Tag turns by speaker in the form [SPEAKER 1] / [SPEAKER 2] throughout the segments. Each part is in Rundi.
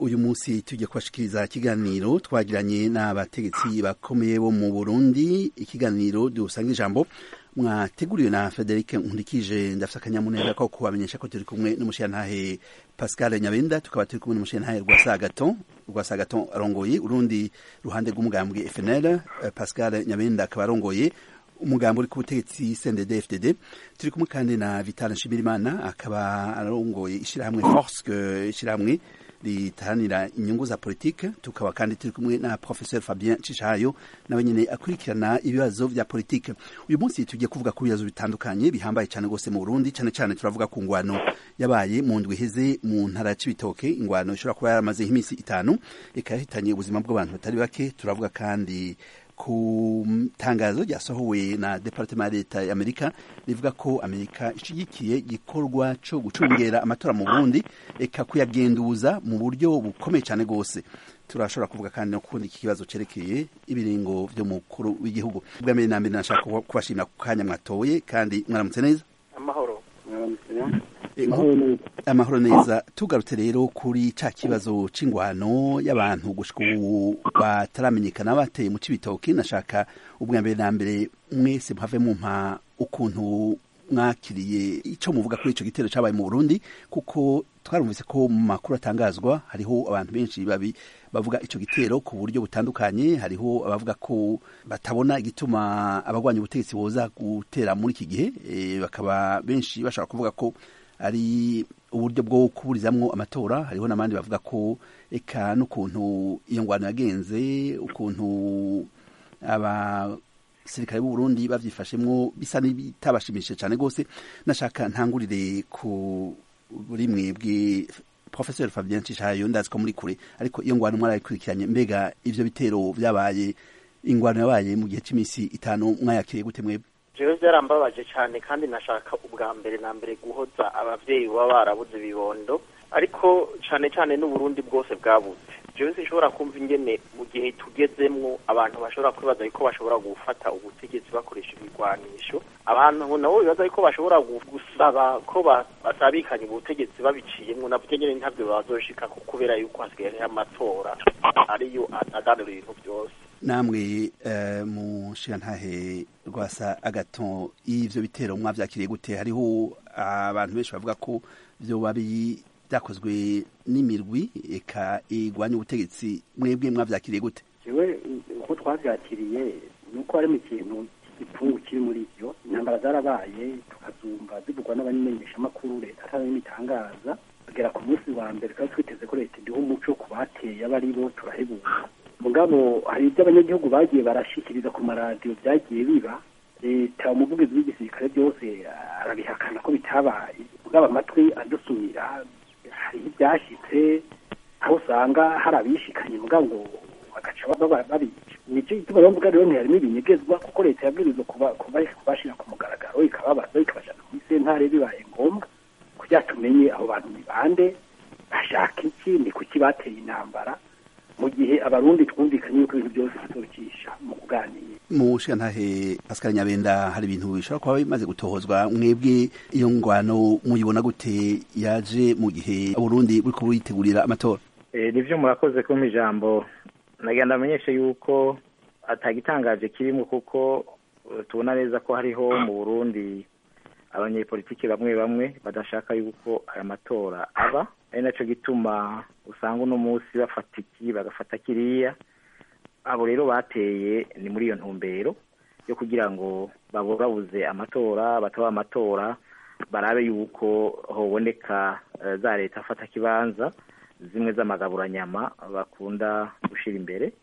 [SPEAKER 1] uyu munsi tujya kubashikiriza ikiganiro twagiranye n'abategetsi bakomeye bo mu burundi ikiganiro dusanga ijambo mwateguriwe na frederic nkurikije ndafite akanyamuneza ko kubamenyesha ko turi kumwe n'umushirantahe pascal nyabenda tukaba turi kumwe n'umushirantahe rwasagaton rwasagaton arongoye urundi ruhande rw'umugambwe fnl pascal nyabenda akaba arongoye umugambo uri ku butegetsi CNDD FDD turi kumwe kandi na Vital Nshimirimana akaba arongoye ishirahamwe Force ishirahamwe ritahanira inyungu za politike tukaba kandi turi kumwe na Professeur Fabien Cishayo nawe nyene akurikirana ibibazo vya politike uyu munsi tugiye kuvuga ku bibazo bitandukanye bihambaye cyane gose mu Burundi cyane cyane turavuga ku ngwano yabaye mu ndwi iheze mu ntara ya Cibitoke ingwano ishobora kuba yaramaze nk'imisi itanu ikahitanye ubuzima bw'abantu batari bake turavuga kandi ku tangazo ryasohowe na departement ya leta ya amerika rivuga ko amerika ishigikiye igikorwa cyo gucungera amatora mu burundi eka kuyagenduza mu buryo bukomeye cyane rwose turashobora kuvuga kandi no kundi iki kibazo cerekeye ibiringo vy'umukuru w'igihugu bwa mbere na mbere nashaka kubashimira ku kanya mwatoye kandi mwaramutse neza
[SPEAKER 2] amahoro
[SPEAKER 1] amahoro neza tugarutse rero kuri ca kibazo c'ingwano y'abantu gushika ubu bataramenyekana bateye mu cibitoki nashaka ubwa mbere na mbere mwese muhave mumpa ukuntu mwakiriye ico muvuga kuri ico gitero cabaye mu Burundi kuko twarumvise ko mu makuru atangazwa hariho abantu benshi babi bavuga ico gitero ku buryo butandukanye hariho abavuga ko batabona igituma abagwanya ubutegetsi boza gutera muri iki gihe e, bakaba benshi bashaka kuvuga ko ari uburyo bwo kuburizamwo amatora hariho n'abandi bavuga ko eka n'ukuntu iyo ngwano yagenze ukuntu abasirikare b'u Burundi bavyifashemwo bisa n'ibitabashimishije cyane gose nashaka ntangurire ku buri mwebwe Professor Fabien Cishayo ndazi ko muri kure ariko iyo ngwano mwarayikurikiranye mbega ivyo bitero vyabaye ingwano yabaye mu gihe c'imisi itanu mwayakiriye gute mwebwe
[SPEAKER 2] jewe vyarambabaje cyane kandi nashaka ubwa mbere na mbere guhoza abavyeyi baba barabuze ibibondo ariko cane cane n'uburundi bwose bwabuze jewe sinshobora kumva ingene mu gihe tugezemwo abantu bashobora kwibaza yuko bashobora gufata ubutegetsi bakoresha ibigwanisho abantu nabo bibaza yuko bashobora gusaba ko basabikanya ubutegetsi babiciyemwo navyo nyene ntavyo bazoshika kubera yuko hasigaye hariho amatora ariyo aganura ibintu vyose
[SPEAKER 1] namwe uh, mushirantahe rwasa agaton ivyo bitero mwavyakiriye gute hariho abantu benshi bavuga ko vyoba byakozwe n'imirwi eka igwanya ubutegetsi mwebwe mwavyakiriye gute
[SPEAKER 3] jewe uko twavyakiriye nuko harimo ikintu igipfungu kiri muri ivyo intambara zarabaye tukazumva zivugwa n'abamenyeshamakuru leta atari itangaza kugera ku munsi wa mbere twari twiteze ko leta iduha umuco ku bateye aba ari bo turahebuka mugabo hari ibyo abanyagihugu bagiye barashikiriza ku maradiyo byagiye biba leta umuvugizi w'igisirikare byose arabihakana ko bitabaye mugabo amatwi adusumira hariho ibyashyitse aho usanga hari abishikanye mugabo ngo bagaca babica nicyo gituma bavuga rero ntiharimo ibinyegezwa kuko leta yabwirizwa kubashyira ku mugaragaro ikababaza ikabajana kuri sentare bibaye ngombwa kugira tumenye abo bantu ni bande bashaka iki ni kuki bateye intambara mu gihe abarundi twumvikanye yuko ibintu byose bizocisha mu kuganira
[SPEAKER 1] mu shantahe Pascal Nyabenda hari ibintu bishobora kuba bimaze gutohozwa mwebwe iyo ngwano muyibona gute yaje mu gihe Burundi buriko buritegurira amatora
[SPEAKER 4] eh nivyo murakoze kumpa ijambo nagenda amenyeshe yuko atagitangaje kirimo kuko tubona neza ko hariho mu Burundi abanyepolitiki bamwe bamwe badashaka yuko aya matora aba ari naco gituma usanga uno munsi bafata iki bagafata kiriya abo rero bateye ni muri iyo ntumbero yo kugira ngo baburabuze amatora bataba amatora barabe yuko hoboneka za leta afata kibanza zimwe z'amagaburanyama bakunda gushira imbere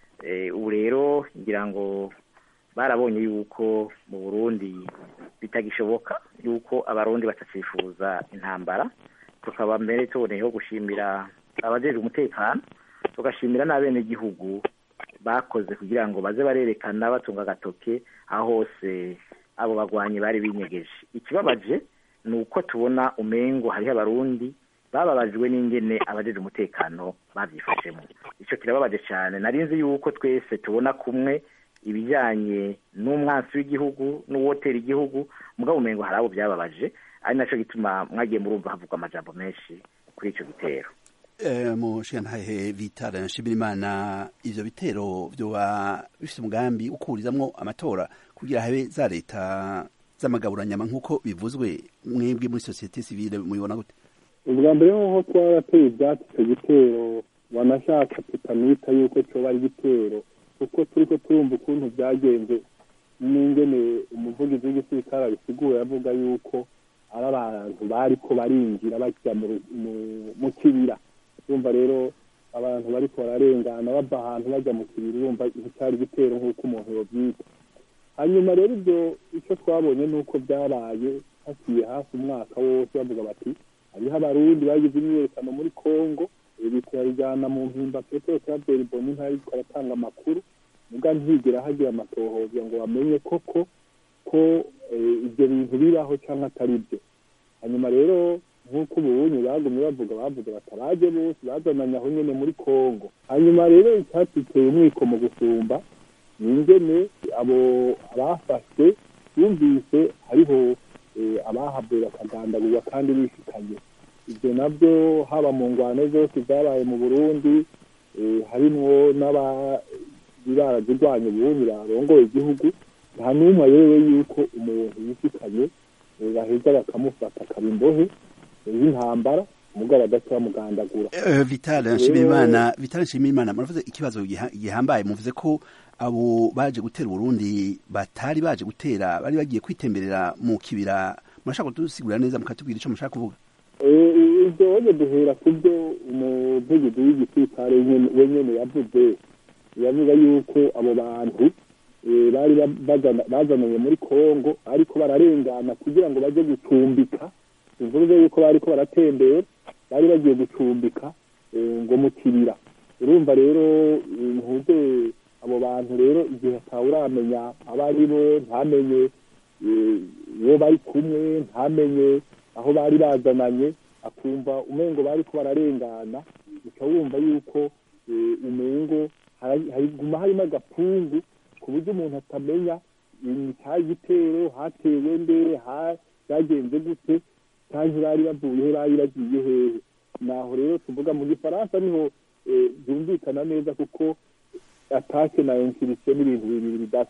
[SPEAKER 4] ubu rero ngira ngo barabonye yuko mu burundi bitagishoboka yuko abarundi batacifuza intambara tukaba mbere tuboneyeho gushimira abajejwe umutekano tugashimira n'abenegihugu bakoze kugira ngo baze barerekana batunga agatoke aho hose abo bagwanyi bari binyegeje ikibabaje ni uko tubona umengo hariho abarundi bababajwe n'ingene abajeje umutekano bavyifashemo ico kirababaje cyane narinzi yuko twese tubona kumwe ibijyanye n'umwansi w'igihugu n'uwotera igihugu mugabo umengo hari abo byababaje ari naco gituma mwagiye murumva havugwa amajambo menshi kuri ico gitero
[SPEAKER 1] mushiyantahe vitara nshimirimana ivyo bitero vyoba bifite umugambi ukurizamwo amatora kugira habe za leta z'amagaburanyama nk'uko bivuzwe mwebwe muri sosiyete sivile mubibona gute
[SPEAKER 5] ubwa mbere hoho twarateye ibyatsi icyo gitero wanashaka tutamwita yuko cyoba ari igitero kuko turiko turumva ukuntu byagenze n'ingene umuvugizi w'igisirikare abisigura yavuga yuko ari abantu bariko barinjira bajya mu kibira urumva rero abantu bariko bararengana bava ahantu bajya mu kibira urumva icyari igitero nk'uko umuntu yobyita hanyuma rero ibyo icyo twabonye ni uko byabaye haciye hafi umwaka wose bavuga bati hariho abarundi bagize imyiyerekano muri congo bituyabijyana mu mpimba petero claver boni ntariko aratanga amakuru muga ntigera hagira amatohoza ngo bamenye koko ko ibyo bintu bibaho cyangwa atari byo hanyuma rero nk'uko ubunye bagumye bavuga bavuga bataraje bose bazananye aho nyene muri congo hanyuma rero icyatuteye umwiko mu gusumba ni ingene abo abafashwe yumvise hariho abahavuye bakagandagurwa kandi bishikanye ibyo nabyo haba mu ngwano zose zabaye mu burundi harimwo n'abazirwanya ubundi barongoye igihugu nta n'umwe ayobewe yuko umuntu yishikanye baheza bakamufata akaba imbohe y'intambara umugabo adaca bamugandagura
[SPEAKER 1] vitale nshimirimana vitale nshimirimana muravuze ikibazo gihambaye muvuze ko abo baje gutera uburundi batari baje gutera bari bagiye kwitemberera mu kibira murashaka kudusigurira neza mukatubwira icyo mushaka kuvuga
[SPEAKER 5] ibyo wajya duhera ku byo umuvugizi w'igisirikare wenyine yavuze yavuga yuko abo bantu bari bazananye muri congo ariko bararengana kugira ngo bajye gucumbika bivuze yuko bariko baratembera bari bagiye gucumbika ngo mu kibira urumva rero ntuze abo bantu rero igihe atawe uramenya abo ari bo ntamenye uwo bari kumwe ntamenye aho bari bazananye akumva umengo bari ko bararengana uca wumva yuko umengo hariguma harimo agapungu ku buryo umuntu atamenya cyari igitero hatewe nde byagenze gute cyangwa bari bavuye he bari bagiye hehe naho rero tuvuga mu gifaransa niho byumvikana neza kuko atake na insirise n'ibintu bibiri bidasa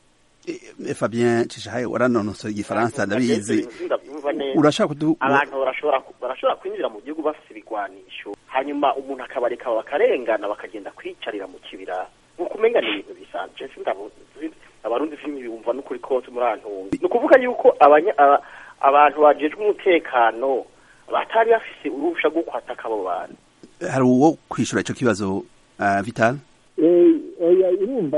[SPEAKER 1] Fabien Cishahaye waranonosoye igifaransa ndabizi urashaka kudu
[SPEAKER 2] abantu barashobora barashobora kwinjira mu gihugu bafite ibigwanisho hanyuma umuntu akabareka bakarengana bakagenda kwicarira mu kibira nkuko umenga ni ibintu bisanzwe sindabuzi abarundi filimi bumva n'ukuri kose muri antunga ni ukuvuga yuko abantu bajejwe umutekano batari bafise uruhusha rwo kwataka abo bantu
[SPEAKER 1] hari uwo kwishura ico kibazo uh, Vital
[SPEAKER 5] oya irumva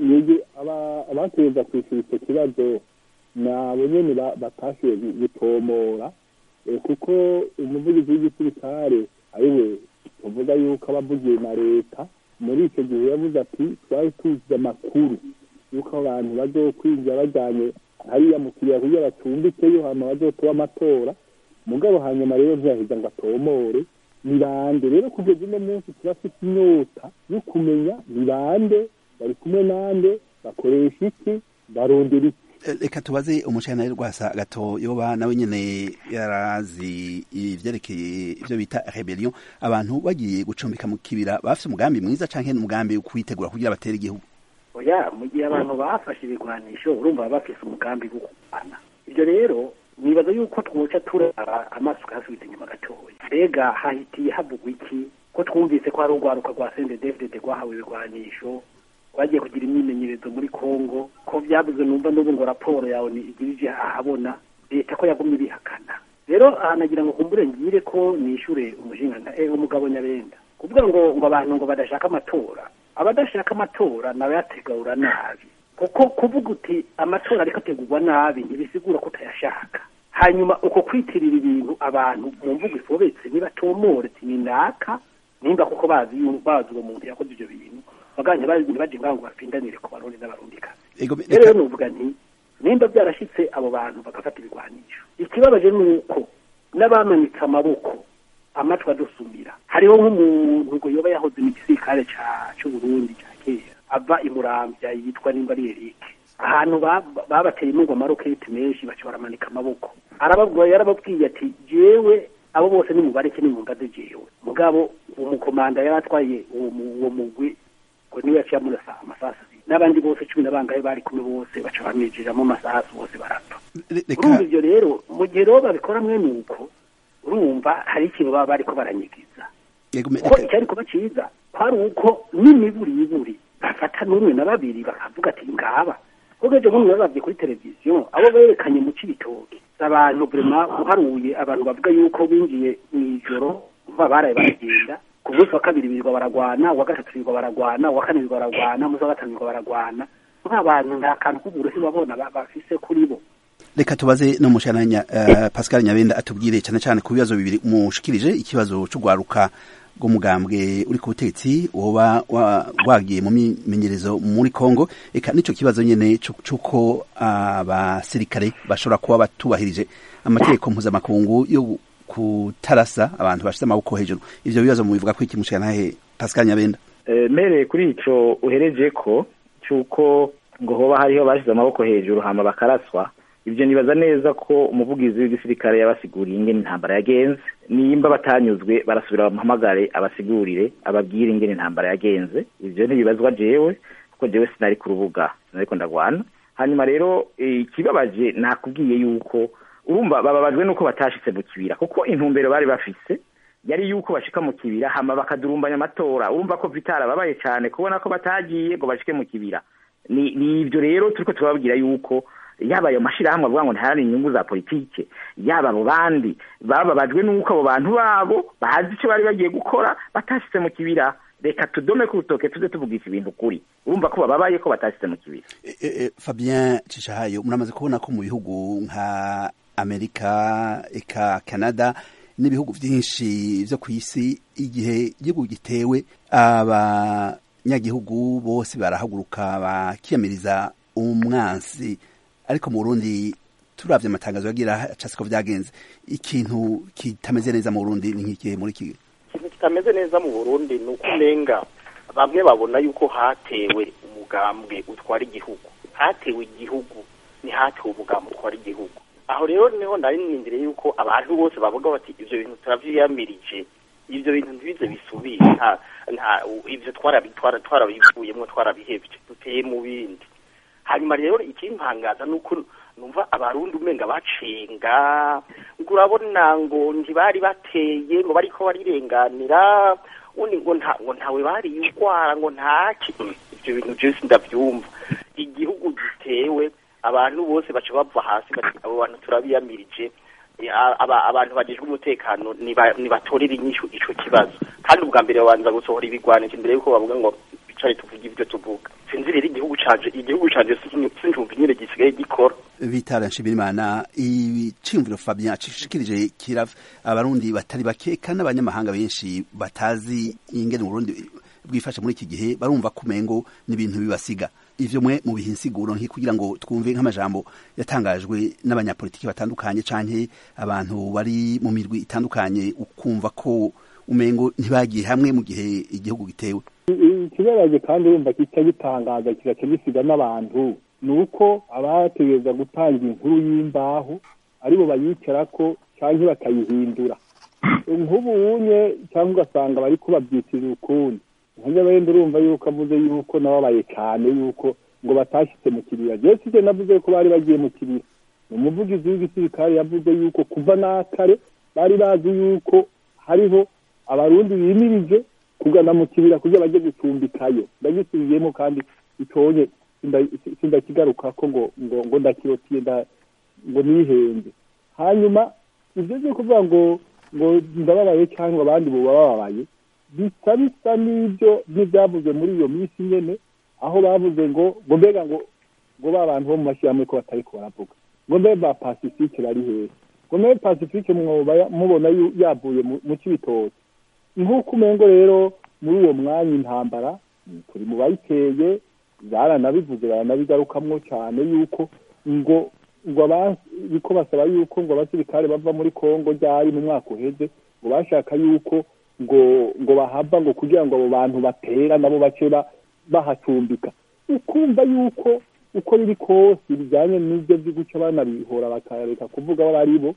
[SPEAKER 5] abateza kwishyura icyo kibazo ni abo nyene batashoboye gutomora kuko umuvugizi w'igisirikare ariwe tuvuga yuko abavugiye na leta muri icyo gihe yavuze ati twari tuzi amakuru yuko abantu bazokwinjira bajyanye hariya mu kiriya kugira bacumbikeyo hanyuma bazotoba amatora mugabo hanyuma rero ntiyaheza ngo atomore ni bande rero kugeza uno munsi turafite inyota yo kumenya ni bande bari kumwe nande bakoresha iki barondera iki
[SPEAKER 1] reka tubaze umushana rwasa gato yoba nawe nyene yarazi ivyerekeye ivyo bita rebellion abantu bagiye gucumbika mu kibira bafite umugambi mwiza canke umugambi wo kwitegura kugira batere igihugu
[SPEAKER 3] oya mu gihe abantu bafashe ibigwanisho urumva baba bafise umugambi wo kurwana ibyo rero nibaza yuko twoca turara amaso ukayasubiza inyuma gatoya mbega hahitiye havugwa iki ko twumvise ko hari urwaruka rwa sendedefdede rwahawe ibigwanisho bagiye kugira imyimenyerezo muri congo ko byabuze numva n'ubu ngo raporo yawe igirije ahabona leta ko yagumye ibihakana rero ahanagira ngo kumbure ngire ko nishure umushinga eh, umugabo nyabenda kuvuga ngo ngo abantu ngo badashaka amatora abadashaka amatora nawe yategura nabi kuko kuvuga uti amatora ariko ategurwa nabi ntibisigura ko utayashaka hanyuma uko kwitirira ibintu abantu mu mvugo ifobetse nibatomore ati ni naka nimba kuko bazi bazi uwo muntu yakoze ibyo bintu baganje baje ngaho ngo bapindanire ku barundi n'abarundikazi rero nuvuga nti nimba byarashyitse abo bantu bagafata ibigwanisho ikibabaje ni uko n'abamanitse amaboko amatwi adusumira hariho nk'umuntu ngo yoba yahoze mu gisirikare cy'uburundi cya kera ava imurambya yitwa nimba ari erike ahantu babateye intungo amaroketi menshi baca baramanika amaboko arababwira yarababwiye ati jewe abo bose ni mubareke ni mungaze jewe mugabo umukomanda yari atwaye uwo mu- uwo mugwi ngo niwe yaciye amurasa amasasu abiri n'abandi bose cumi na bangahe bari kumwe bose baca bamwijiramo amasasu bose barapfa
[SPEAKER 1] Re-
[SPEAKER 3] urumva
[SPEAKER 1] reka
[SPEAKER 3] ivyo rero mu gihe rero babikora mwene uko urumva hari ikintu baba bariko baranyigiza
[SPEAKER 1] yego me-
[SPEAKER 3] kuko
[SPEAKER 1] reka-
[SPEAKER 3] icyari kuba cyiza kwari uko n'imiburi iburi bafata n'umwe na babiri bakavuga ati ngaba kuko ejo bundi babavye kuri televiziyo abo berekanye mu cibitoki abantu vrema uharuye abantu bavuga yuko binjiye mw'ijoro kuva baraye baragenda ku munsi wa kabiri birirwa baragwana uwa gatatu birirwa baragwana uwa kane birirwa baragwana umunsi wa gatanu birirwa baragwana nk'abantu nta kantu k'uburuhi babona ba- bafise kuri bo
[SPEAKER 1] reka tubaze no mushananya uh, Pascal Nyabenda atubwire cyane cyane ku bibazo bibiri mushikirije ikibazo c'ugwaruka rw'umugambwe uri ku butegetsi woba wa- wagiye mu mimenyerezo muri Kongo eka nico kibazo nyene cu- c'uko abasirikare bashobora kuba batubahirije amategeko mpuzamakungu yo kutarasa abantu bashyize amaboko hejuru ivyo bibazo mubivuga ko iki mushikanahe Pascal Nyabenda
[SPEAKER 4] Eh, mere kuri ico uhereje ko cyuko ngo hoba hariho bashize amaboko hejuru hama bakaraswa ibyo nibaza neza ko umuvugizi w'igisirikare yabasiguriye ingene intambara yagenze nimba batanyuzwe barasubira bamuhamagare abasigurire ababwire ingene intambara yagenze ivyo ntibibazwa jewe kuko jewe sinari ku rubuga sinariko ndagwana hanyuma rero eh, ikibabaje nakubwiye yuko urumva bababajwe nuko batashitse mu kibira kuko intumbero bari bafise yari yuko bashika mu kibira hama bakadurumbanya amatora urumva ko vitara babaye cyane kubona ko batagiye ngo bashike mu kibira ni ni ivyo rero turiko turababwira yuko yaba ayo mashirahamwe avuga ngo ntahari inyungu za politike yaba abo bandi bababajwe nuko abo bantu babo bazi icyo bari bagiye gukora batashitse mu kibira reka tudome ku rutoke tuze tuvugisha ibintu kuri urumva ko bababaye ko batashitse mu kibira
[SPEAKER 1] E- e- e, Fabien Cishahayo muramaze kubona ko mu bihugu nka Amerika eka Canada n'ibihugu byinshi byo ku isi igihe igihugu gitewe abanyagihugu bose barahaguruka bakiyamiriza umwansi ariko mu Burundi turavye amatangazo yagira casiko vyagenze ikintu kitameze neza mu Burundi ni nk'ikihe muri iki
[SPEAKER 2] ikintu kitameze neza mu burundi ni uko umenga bamwe babona yuko hatewe umugambwe utwara igihugu hatewe igihugu ntihatewe umugambwe utwara igihugu aho rero niho nari nindiriye yuko abantu bose bavuga bati ivyo bintu turavyiyamirije ivyo bintu ntibize bisubire nta nta ivyo twarabitwara twarabivuyemwo twarabihevye duteye mu bindi hanyuma rero ikimpangaza ni uko numva abarundi umenga bacenga ngo urabona ngo ntibari bateye ngo bariko barirenganira undi ngo nta ngo ntawe bariye urwara ngo ntaki ivyo bintu vyose ndavyumva igihugu gitewe abantu bose baca bava hasi bati abo bantu turabiyamirije Eh, aba- abantu bajejwe umutekano niba- nibatorere inyishu ico kibazo kandi ubwa mbere babanza gusohora ibigwanisho imbere yuko bavuga ngo bicare tuvuge ivyo tuvuga sinzi rero igihugu canje igihugu canje sinyu- sinjumva nyene gisigaye gikora
[SPEAKER 1] Vitara Nshimirimana iciyumviro Fabien acishikirije kira abarundi batari bake kandi abanyamahanga benshi batazi ingene Burundi bwifashe muri iki gihe barumva kumengo n'ibintu bibasiga ivyo mwe mu bihinsiguro nki kugira ngo twumve nk'amajambo yatangajwe n'abanyapolitiki batandukanye canke abantu bari mu mirwi itandukanye ukumva ko umengo ntibagiye hamwe mu gihe igihugu gitewe
[SPEAKER 5] ikibabaje kandi urumva kica gitangaza kigaca gisiga n'abantu ni uko abategereza gutanga inkuru y'imbaho aribo bayicarako cyangwa bakayihindura nk'ubu unye cyangwa ugasanga bari kubabyitirira ukundi nkajya wenda urumva yuko avuze yuko nababaye cyane yuko ngo batashyitse mu kibira jewe sije navuze ko bari bagiye mu kibira ni umuvugizi w'igisirikare yavuze yuko kuva n'akare bari bazi yuko hariho abarundi bimirije kugana mu kibira kugira bajye gucumbikayo ndagisubiyemo kandi itonye sindakigaruka ko ngo ngo ngo ndakirotiye ngo nihenze hanyuma ibyo byo kuvuga ngo ngo ndababaye cyangwa abandi bo bababaye bisa bisa n'ibyo n'ibyavuzwe muri iyo minsi nyene aho bavuze ngo ngo mbega ngo ngo ba bantu bo mu mashyirahamwe ko batari ko baravuga ngo mbe ba pacifique bari hehe ngo mbe pacifique mwoba mubona yavuye mu kibitoki nk'uko umengo rero muri uwo mwanya intambara turi mu bayiteye baranabivuze baranabigarukamwo cyane yuko ngo ngo abiko basaba yuko ngo abasirikare bava muri kongo ryari mu mwaka uheze ngo bashaka yuko ngo ngo bahava ngo kugira ngo abo bantu batera nabo bace bahacumbika ukumva yuko uko biri kose bijyanye n'ibyo byo guca banabihora bakareka kuvuga abo ari bo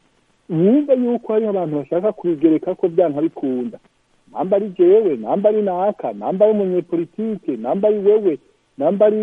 [SPEAKER 5] wumve yuko hariho abantu bashaka kubigereka ko byanka bikunda namba ari jewe namba ari naka namba ari umunyepolitike namba ari wewe namba ari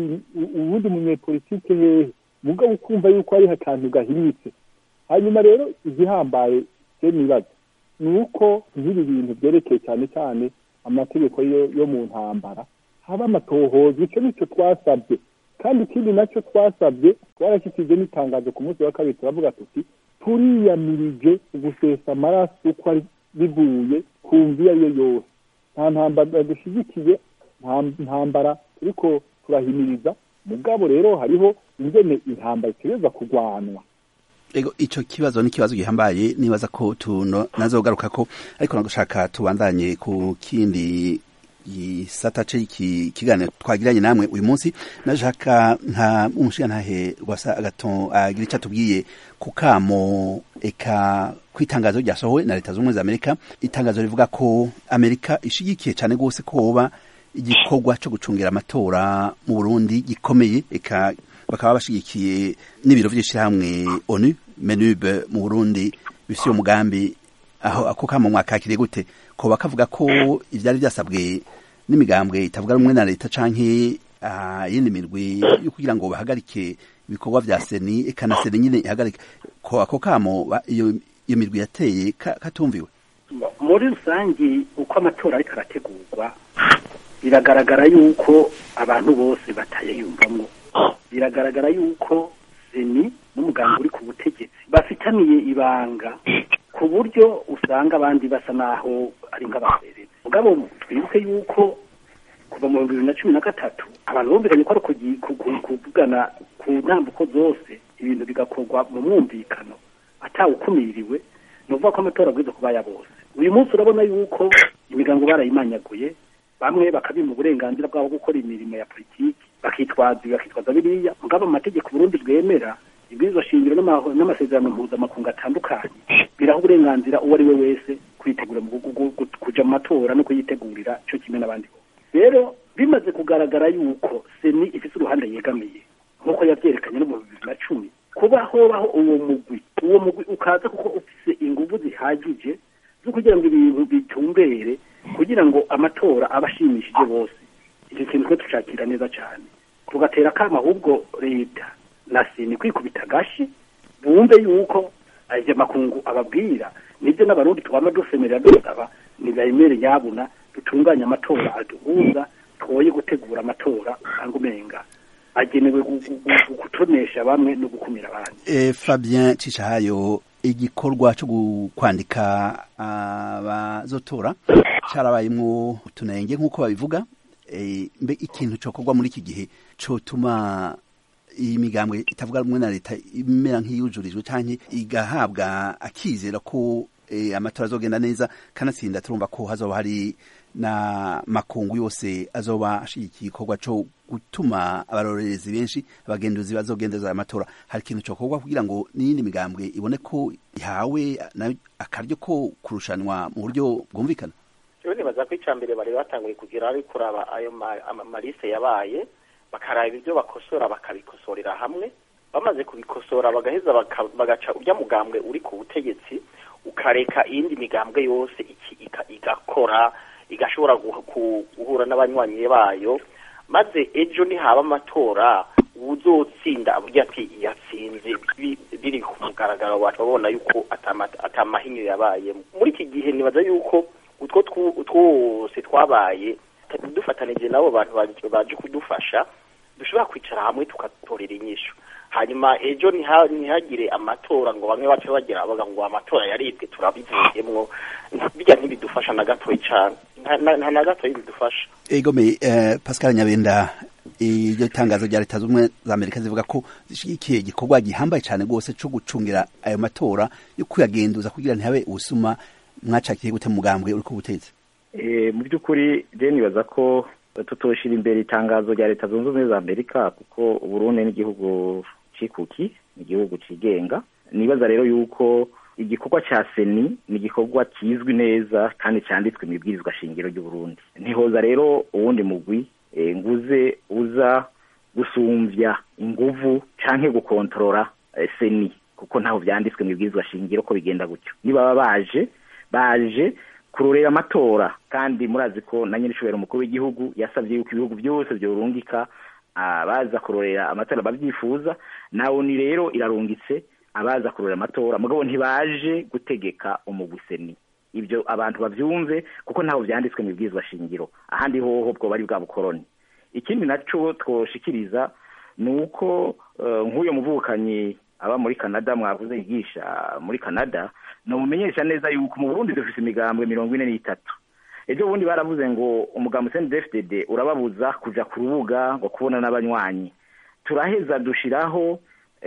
[SPEAKER 5] uwundi munyepolitike hehe mugabo ukumva yuko hariho akantu gahinyitse hanyuma rero igihambaye je nibaza ni uko nk'ibi bintu byerekeye cyane cyane amategeko yo mu ntambara haba amatohoza icyo nicyo twasabye kandi ikindi nacyo twasabye twarashyikirije n'itangazo ku munsi wa kabiri turavuga tuti turiyamirije gusesa amaraso uko ari bivuye ku mvi iyo ari yo yose nta ntambara dushyigikiye nta ntambara turiko turahimiriza mugabo rero hariho ingene intambara itegereza kurwanwa
[SPEAKER 1] ego ico kibazo ni kibazo gihambaye nibaza ko tuno nazogaruka ko ariko nagushaka tubandanye ku kindi gisata c'iki kiganiro twagiranye namwe uyu munsi nashaka nka umushigantahe rwasa agaton agira ico atubwiye ku kamo eka kwitangazo ryasohowe na leta z'ubumwe za amerika itangazo rivuga ko amerika ishigikiye cane gose ko hoba igikorwa co gucungira amatora mu burundi gikomeye eka bakaba bashigikiye n'ibiro vy'ishirahamwe onu menube mu burundi bifise uwo mugambi aho ako kamo mwakakiriye gute ko bakavuga ko ivyari vyasabwe n'imigambwe itavuga rumwe na leta canke yindi mirwi yo kugira ngo bahagarike ibikorwa vya seni eka na seni nyine ihagarike ko ako kamo iyo iyo mirwi yateye katumviwe
[SPEAKER 3] muri rusangi uko amatora ariko arategurwa biragaragara yuko abantu bose batayiyumvamwo biragaragara yuko seni n'umuganga uri ku butegetsi bafitaniye ibanga ku buryo usanga abandi basa naho ari nk'abahererezi mugabo twibuke yuko kuva mu bihumbi bibiri na cumi na gatatu abantu bumvikanye ko ari kuvugana ku ntambuko zose ibintu bigakorwa mu mwumvikano atawukumiriwe ni ukuvuga ko amatora abwiza kuba ya bose uyu munsi urabona yuko imigango barayimanyaguye bamwe bakabima uburenganzira bwabo gukora imirimo ya politiki bakitwaza bakitwaza biriya mugabo amategeko Burundi bwemera ibwirizwa shingiro n'amasezerano mpuzamakungu atandukanye biraha uburenganzira uwo ari we wese kwitegura kuja mu matora no kuyitegurira cyo kimwe n'abandi bose rero bimaze kugaragara yuko seni ifite uruhande yegamiye nk'uko yavyerekanye no mu bibiri na cumi kuba hobaho uwo mugwi uwo mugwi ukaza kuko ufise inguvu zihagije zo kugira ngo ibintu bitumbere kugira ngo amatora aba ashimishije bose icyo kintu twe tucakira neza cyane tugatera akama ahubwo leta na seni kwikubita agashi bumve yuko ayo makungu ababwira nibyo n'abarundi twama dusemerera dusaba nibemere yabuna dutunganye amatora aduhuza twoye gutegura amatora usanga umenga agenewe gutonesha bamwe no gukumira abandi
[SPEAKER 1] e, Fabien Cishahayo igikorwa cyo kwandika abazotora carabayemwo utunenge nk'uko babivuga e, mbe ikintu cokorwa muri iki gihe cotuma iyi migambwe itavuga rumwe na leta imera nk'iyujurijwe canke igahabwa akizera ko e, amatora azogenda neza kanatsinda turumva ko hazoba hari na makungu yose azoba ashigikiye igikorwa co gutuma abarorerezi benshi abagenduzi bazogendeza amatora hari ikintu cokorwa kugira ngo n'iyindi migambwe ibone ko ihawe akaryo ko kurushanwa mu buryo bwumvikana
[SPEAKER 2] rero nibaza ko icya mbere bari batanguye kugira ari kuraba ayo malise yabaye bakaraba ibyo bakosora bakabikosorera hamwe bamaze kubikosora bagaheza bagaca urya mugambwe uri ku butegetsi ukareka iyindi migambwe yose igakora igashobora guhura n'abanywanyi bayo maze ejo nihaba amatora uzotsinda avuga ati yatsinze biri ku mugaragaro babona yuko atamahinyo yabaye muri iki gihe nibaza yuko utwo twose twabaye dufatanije n'abo bantu baje kudufasha dushobora kwicara hamwe tugatorera inyishu hanyuma ejo ntihagire amatora ngo bamwe bace bagira bavuga ngo amatora yaribwe turabivuyemwo bijya ntibidufasha na gatoya cyane nta na gatoya bidufasha
[SPEAKER 1] egome pascal nyabenda iryo tangazo rya leta z'ubumwe za amerika zivuga ko zishyigikiye igikorwa gihambaye cyane rwose cyo gucungira ayo matora yo kuyagenduza kugira ntihabe ubusuma mwacakiye gute mugambwe uri ku butegetsi
[SPEAKER 4] mu by'ukuri je nibaza ko tutoshira imbere itangazo rya leta zunze ubumwe za amerika kuko uburundi n'igihugu cikuki ni igihugu cigenga nibaza rero yuko igikorwa ca seni ni igikorwa kizwi neza kandi canditswe mu ibwirizwa shingiro ry'uburundi ntihoza rero uwundi mugwi nguze uza gusumvya inguvu canke gukontorora seni kuko ntaho vyanditswe mu ibwirizwa shingiro ko bigenda gutyo nibaba baje baje kurorera amatora kandi murazi ko na nyir'ishobora umukuru w'igihugu yasabye yuko ibihugu byose byorungika abaza kurorera amatora babyifuza nawe ni rero irarungitse abaza kurorera amatora mugabo ntibaje gutegeka umuguseni ibyo abantu bavyumve kuko ntaho vyanditswe mu ibwirizwa shingiro ahandi hoho bwo bari bwa bukoroni ikindi naco twoshikiriza ni uko nk'uyo muvukanyi aba muri canada mwavuze yigisha muri canada nomumenyesha neza yuko mu burundi dufise imigambwe mirongo ine n'itatu ejo bundi baravuze ngo umugambi cndfdd urababuza kuja ku rubuga ngo kubona n'abanywanyi turaheza dushiraho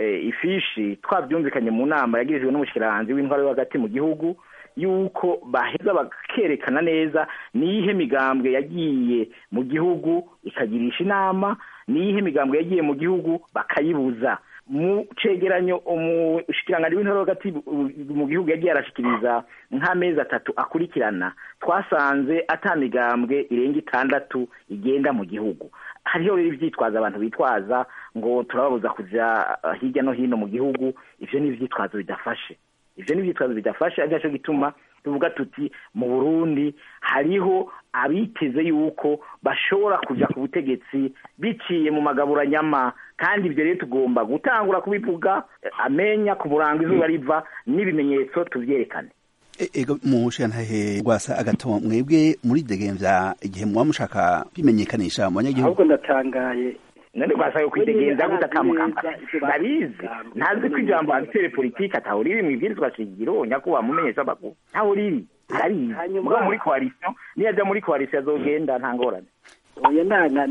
[SPEAKER 4] ifishi twavyumvikanye mu nama yagirijwe n'umushikiranganji w'intwaro yo hagati mu gihugu yuko baheza bakerekana neza niyihe migambwe yagiye mu gihugu ikagirisha inama niyihe migambwe yagiye mu gihugu bakayibuza mu cegeranyo umushikiranganji w'intore hagati mu gihugu yagiye arashikiriza nk'amezi atatu akurikirana twasanze ata migambwe irenga itandatu igenda mu gihugu hariho rero ivyitwazo abantu bitwaza ngo turababuza kuja hirya no hino mu gihugu ivyo ni ivyitwazo bidafashe ivyo ni ivyitwazo bidafashe ari naco gituma tuvuga tuti mu burundi hariho abiteze yuko bashobora kuja ku butegetsi biciye mu magaburanyama kandi ibyo rero tugomba gutangura kubivuga amenya ku murango izuba riva n'ibimenyetso tuvyerekane
[SPEAKER 1] ego mushantahe rwasa agato mwebwe muri degemvya igihe muba mushaka kwimenyekanisha mu banyagihugu
[SPEAKER 3] ahubwo ndatangaye
[SPEAKER 4] none rwasaye kwidegenza gute akamukampara ndabizi ntazi ko ijambo abitere politike ataho riri mu ibwirizwa shingiro nyakubahwa mumenyesha amakuru ntaho riri arabizi mugabo muri koalisiyo niyo ajya muri koalisiyo azogenda nta ngorane
[SPEAKER 3] oya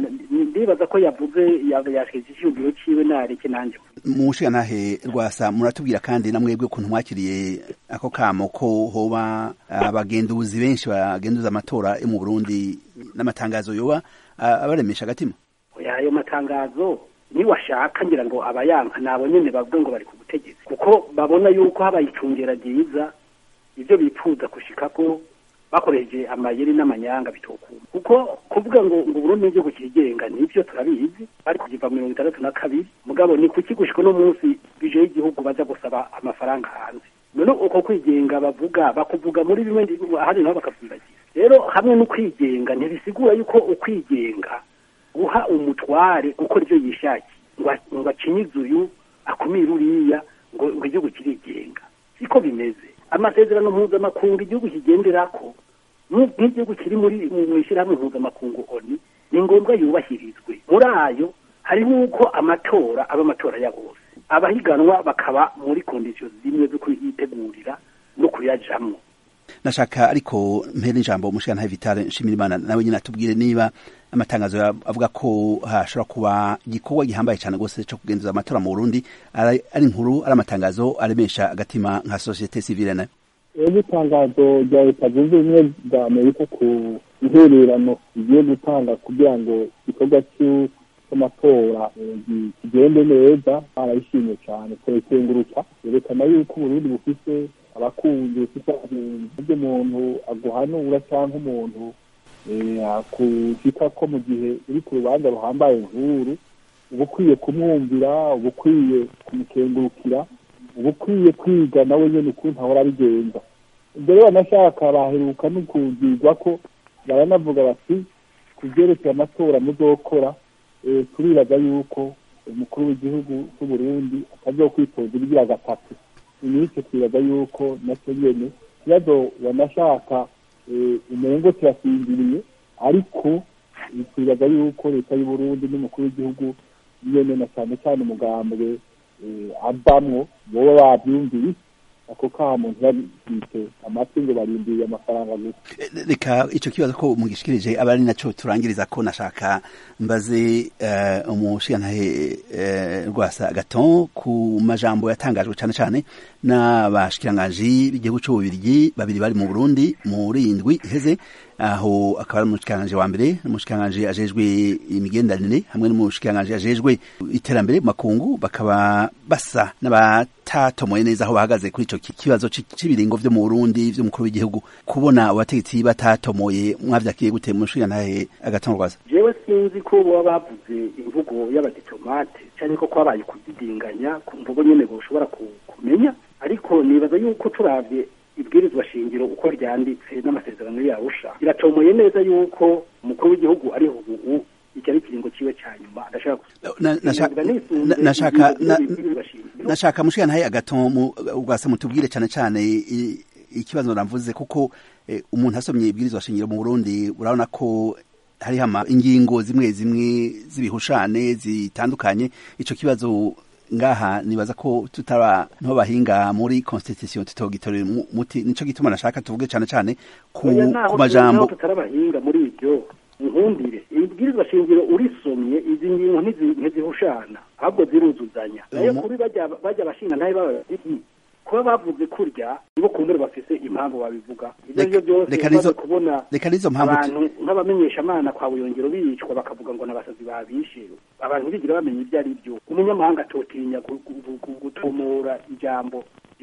[SPEAKER 3] ndibaza ko yavuze yashyize icyumviro ciwe nareke nanjye
[SPEAKER 1] mushigantahe rwasa muratubwira kandi na mwebwe ukuntu mwakiriye ako kamo ko hoba abagenduzi benshi bagenduza amatora yo mu burundi n'amatangazo yoba abaremesha agatima
[SPEAKER 3] ayo matangazo niwashaka ngira ngo abayanka nabo nyene bavuga ngo bari ku butegetsi kuko babona yuko habaye icungera ryiza ivyo bipfuza gushikako bakoresheje amayeri n'amanyanga bitokuma kuko kuvuga ngo ngo Burundi n'igihugu kirigenga nivyo turabizi bari kugiva mirongo itandatu na kabiri mugabo ni kuki gushika uno munsi bije y'igihugu baza gusaba amafaranga hanze none uko kwigenga bavuga bakuvuga muri bimwe ahandi nabo bakavundagira rero hamwe no kwigenga ntibisigura yuko ukwigenga guha umutware gukora ivyo yishakiye ngo acinyize uyu akumire uriya ngo ngo igihugu kirigenga siko bimeze amasezerano mpuzamakungu igihugu kigenderako nk'igihugu kiri muri mu ishyirahamwe mpuzamakungu oni ni ngombwa yubahirizwe muri ayo hariho uko amatora aba amatora ya bose abahiganwa bakaba muri kondisiyo zimwe zo kuyitegurira no kuyajamwo
[SPEAKER 1] nashaka ariko mpera ijambo umushikantahe vitale nshimirimana nawe nyine atubwire niba amatangazo avuga ko hashobora kuba igikorwa gihambaye cyane rwose cyo kugenzuza amatora mu burundi ari inkuru ari amatangazo aremesha agatima nka sosiyete sivile nayo
[SPEAKER 5] rero itangazo rya leta zunze ubumwe bwa amerika ku intererano igiye gutanga kugira ngo igikorwa cy'amatora kigende neza barayishimye cyane kurekenguruka yerekana yuko uburundi bufise abakunzi bufite ibyo umuntu aguhanura cyangwa umuntu akushika ko mu gihe uri ku rubanza ruhambaye nkuru uba ukwiye kumwumvira uba ukwiye kumukengurukira uba ukwiye kwiga nawe nyine ukuntu ahora abigenza mbere banashaka baheruka no kugirwa ko baranavuga bati ku byerekeye amatora muzokora turibaza yuko umukuru w'igihugu cy'uburundi atazokwitoza ibigira gatatu iminsi twibaza yuko nacyo nyene ikibazo wanashaka umengo kirasinziriye ariko twibaza yuko leta y'uburundi n'umukuru w'igihugu nyene na cyane cyane umugambwe avamwo boba bavyumviye ako kamo ntibabite amatwi ngo barindiriye amafaranga gusa
[SPEAKER 1] reka ico kibazo ko mugishikirije aba ari naco turangiriza ko nashaka mbaze uh, umushigantahe uh, rwasa gaton ku majambo yatangajwe cane cane n'abashikiranganji b'igihugu c'ububirigi babiri bari mu burundi muri indwi iheze aho akaba ari umushikiranganji wa mbere n'umushikiranganji ajejwe imigenderanire hamwe n'umushikiranganji ajejwe iterambere mu makungu bakaba basa n'abatatomoye neza aho bahagaze kuri ico kibazo c'ibiringo vyo mu burundi vy'umukuru w'igihugu kubona abategetsi batatomoye mwavyakiye gute mushikirantahe agatongwaza
[SPEAKER 3] jewe sinzi ko baba bavuze imvugo y'abadiplomate cyane ko kwabaye kudidinganya ku mvugo nyene boshobora kumenya ariko nibaza yuko turavye ibwirizwa shingiro uko ryanditse n'amasezerano yarusha biratomoye neza yuko umukuru w'igihugu ariho ubu iki ari ikiringo ciwe ca nyuma adashaka
[SPEAKER 1] nashaka nashaka mushikana agaton ugasa mutubwire cane cane ikibazo navuze kuko umuntu asomye ibwirizwa shingiro mu Burundi urabona ko hariho ama ingingo zimwe zimwe z'ibihushane zitandukanye ico kibazo ngaha nibaza ko tutaba nto bahinga muri constitution tutogitorera muti nico gituma nashaka tuvuge cane cane ku majambo
[SPEAKER 3] tutarabahinga muri ibyo nkumbire ibwirizwa shingiro urisomye izi ngingo ntizihushana ahubwo ziruzuzanya nayo kuri bajya bajya bashinga ntayo bababiri kuba bavuze kurya nibo kumbure bafise impamvu babivuga ibyo byo byose baze kubona abantu nk'abamenyeshamana kwa buyongero bicwa bakavuga ngo n'abasazi babishe abantu bigira bamenya ibyo ari byo umunyamahanga atotinya gutumura ijambo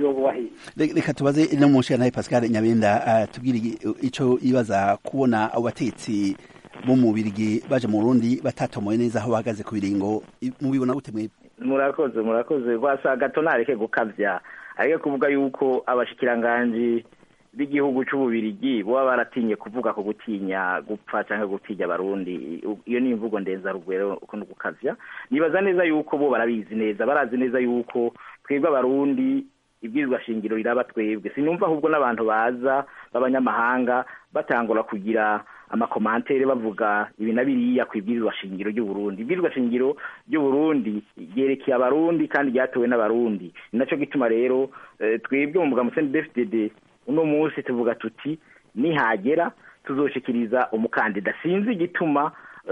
[SPEAKER 1] reka tubaze no munsi ya nawe pascal nyabenda tubwire ico ibaza kubona abo batetsi bo mu birigi baje mu Burundi batatomoye neza aho bahagaze ku biringo mubibona gute mwebwe
[SPEAKER 4] murakoze murakoze rwasa gato nareke gukavya ariko kuvuga yuko abashikiranganji b'igihugu c'ububirigi boba baratinye kuvuga ko gutinya gupfa canke gutinya abarundi iyo ni imvugo ndenza rugwero uko gukavya nibaza neza yuko bo barabizi neza barazi neza yuko twebwe abarundi ibwirizwa shingiro riraba twebwe sinumva ahubwo n'abantu baza b'abanyamahanga batangura kugira amakomantere bavuga ibi na biriya ku ibwirizwa shingiro ry'uburundi ibwirizwa shingiro ry'uburundi ryerekeye abarundi kandi ryatowe n'abarundi ni naco gituma rero twebwe mu mugambo cndfdd uno munsi tuvuga tuti nihagera tuzoshikiriza umukandida sinzi igituma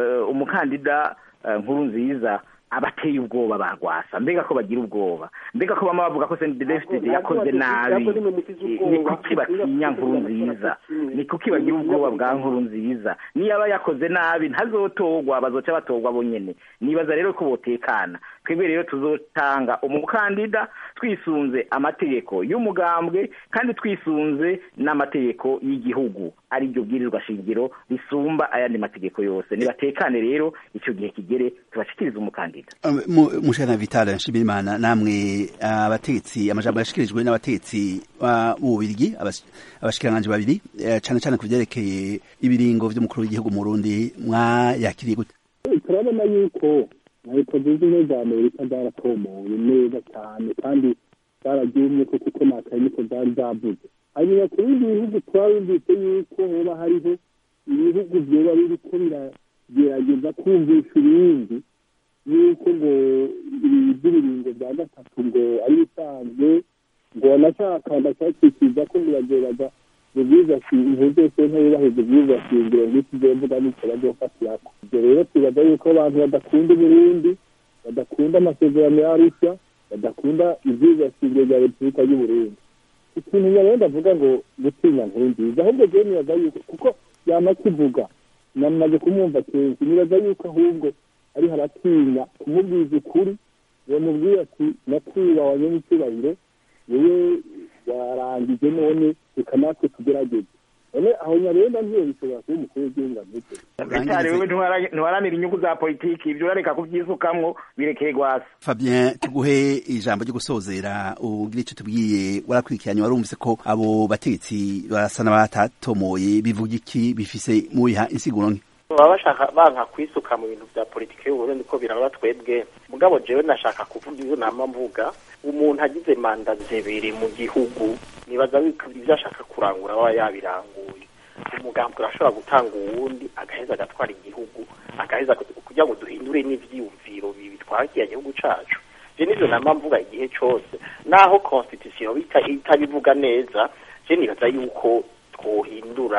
[SPEAKER 4] umukandida nkuru nziza abateye ubwoba barwasa mbega ko bagira ubwoba mbega ko bama bavuga ko CNDD-FDD yakoze nabi ni kuki batinya nkuru nziza ni kuki bagira ubwoba bwa nkuru nziza niyaba yakoze nabi ntazotorwa bazoca batorwa bonyene nibaza rero ko botekana twebwe rero tuzotanga umukandida twisunze amategeko y'umugambwe kandi twisunze n'amategeko y'igihugu ari ryo bwirizwa shingiro risumba ayandi mategeko yose nibatekane rero ico gihe kigere tubashikiriza umukandida
[SPEAKER 1] mushana Vital Nshimirimana namwe abatetsi amajambo yashikirijwe n'abatetsi b'ububirigi abashikiranganje babiri cane cane ku vyerekeye ibiringo vy'umukuru w'igihugu mu Burundi mwayakiriye gute
[SPEAKER 5] turabona yuko leta zunze ubumwe za amerika zaratomoye neza cyane kandi zararyumye ko kuko nakaye niko zari zavuze hanyuma ku bindi bihugu twabumvise yuko hoba hariho ibihugu vyoba biriko biragerageza kumvisha ibindi yuko ngo iby'ibiringo bya gatatu ngo ari bisanzwe ngo wanashaka ndashakikiriza ko biragerageza ubwiza shingiro byose ntibubahiriza ubwiza shingiro nk'iki gihe mvuga n'icyo bazofatirako ibyo rero tubaza yuko abantu badakunda uburundi badakunda amasezerano y'arusha badakunda ibyiza shingiro bya repubulika y'uburundi ikintu nyarero ndavuga ngo gutinya nkuru nziza ahubwo jewe nibaza yuko kuko yama kivuga namaze kumwumva kenshi nibaza yuko ahubwo ari haratinya kumubwiza ukuri bamubwira ati nakwiba n'icyubahiro wowe warangije none reka natwe tugerageze none aho nyarenda ntiyo bishobora kuba umukuru w'igihugu ameze
[SPEAKER 4] bitari wewe ntiwaranira inyungu za politiki ibyo urareka kubyisukamwo birekeye gwasa
[SPEAKER 1] Fabien tuguhe ijambo ryo gusozera ugira icyo tubwiye warakurikiranye warumvise ko abo bategetsi basa n'abatatomoye bivuga iki bifise mu biha insiguro nke
[SPEAKER 2] baba bashaka banka kwisuka mu bintu bya politiki y'uburundi ko biraba twebwe mugabo jewe nashaka kuvuga izo nama mvuga umuntu agize manda zibiri mu gihugu nibaza ibyo ashaka kurangura aba yabiranguye umugambi urashobora gutanga uwundi agaheza agatwara igihugu agaheza kugira ngo duhindure n'ivyiyumviro bibi twakiye igihugu cacu je nivyo nama mvuga igihe cose naho constitution itabivuga neza je nibaza yuko twohindura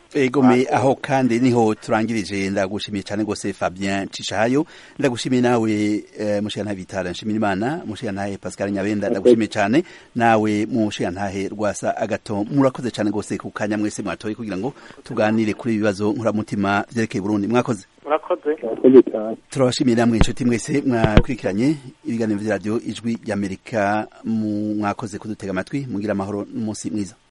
[SPEAKER 1] egome aho kandi niho turangirije ndagushimiye cyane rwose Fabien Cishayo ndagushimiye nawe eh, mushikana bitara nshimira imana mushikana Pascal Nyabenda ndagushimiye cyane nawe mushikana rwasa agato murakoze cyane rwose ku kanya mwese mwatoye kugira ngo tuganire kuri ibibazo nkuramutima vyerekeye Burundi mwakoze
[SPEAKER 2] murakoze
[SPEAKER 5] murakoze cyane
[SPEAKER 1] turabashimiye namwe inshuti mwese mwakurikiranye ibiganiro vya radio ijwi ry'Amerika mwakoze kudutega amatwi mugira amahoro n'umunsi mwiza